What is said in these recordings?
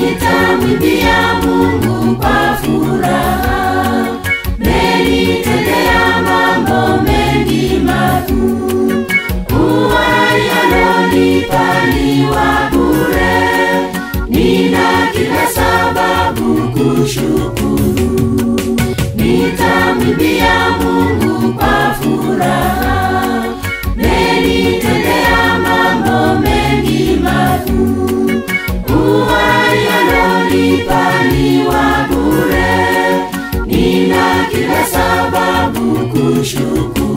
nitamwimbia Mungu kwa furaha, menitendea mambo mengi makuu, uhai alonipa ni wa bure, nina kila sababu kushukuru, nitamwimbia Mungu kwa furaha, menitendea mambo mengi makuu, uhai alonipa ni wa bure, nina kila sababu kushukuru.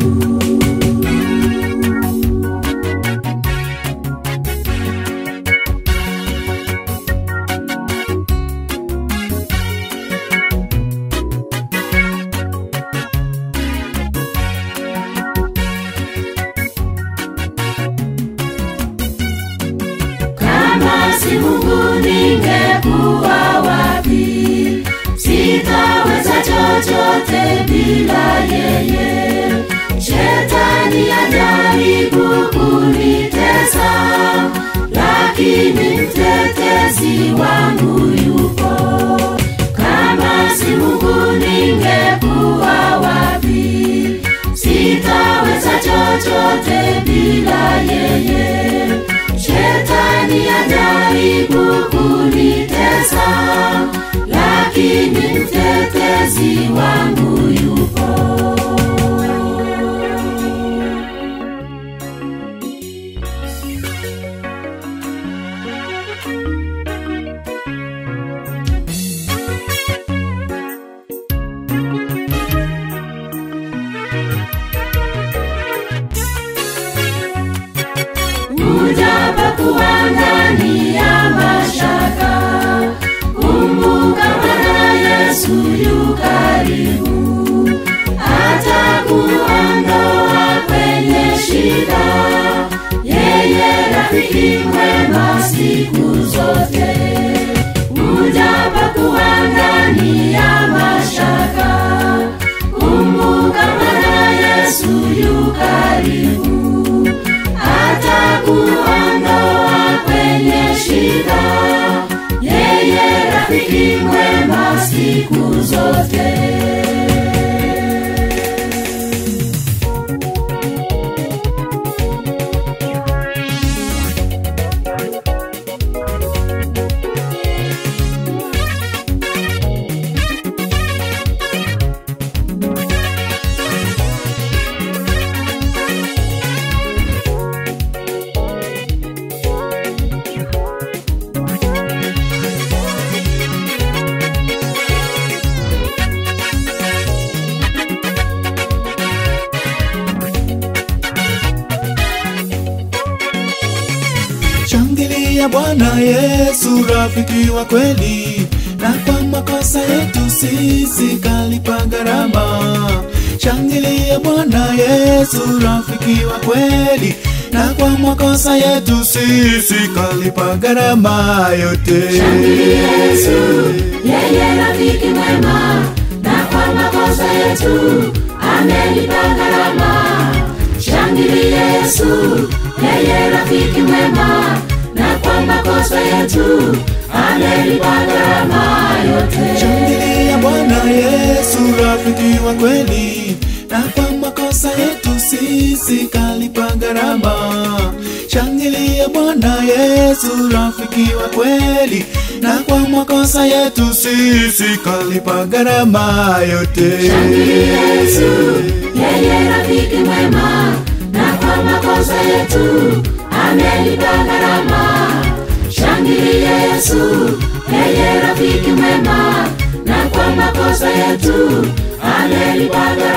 Kama si Mungu ningekuwa wapi? Sitaweza chochote bila yeye. Shetani ajaribu kunitesa, lakini mtetezi wangu yupo. Kama si Mungu ningekuwa wapi? Sitaweza chochote bila yeye. Shetani ajaribu kunitesa, lakini mtetezi wangu yupo. Ujapokuwa ndani ya mashaka, kumbuka Bwana Yesu yu karibu, atakuondoa kwenye shida. Yeye rafiki mwema siku zote. Ujapokuwa ndani ya mashaka, kumbuka Bwana Yesu yu karibu, atakuondoa kwenye shida. Yeye rafiki mwema siku zote. Shangilia Bwana Yesu, rafiki wa kweli, na kwa makosa yetu sisi kalipa gharama. Shangilia Bwana Yesu, rafiki wa kweli, na kwa makosa yetu sisi kalipa gharama yote. Shangilia Yesu, yeye rafiki mwema, na kwa makosa yetu amelipa gharama. Shangilia Yesu, yeye rafiki mwema, na kwa makosa yetu amelipa gharama yote. Shangilia Bwana Yesu, rafiki wa kweli, na kwa makosa yetu sisi kalipa gharama. Shangilia Bwana Yesu, rafiki wa kweli, na kwa makosa yetu sisi kalipa gharama yote. Shangilia Yesu, yeye rafiki mwema, na kwa makosa yetu amelipa gharama. Shangilia Yesu, yeye rafiki mwema, na kwa makosa yetu amelipa gharama.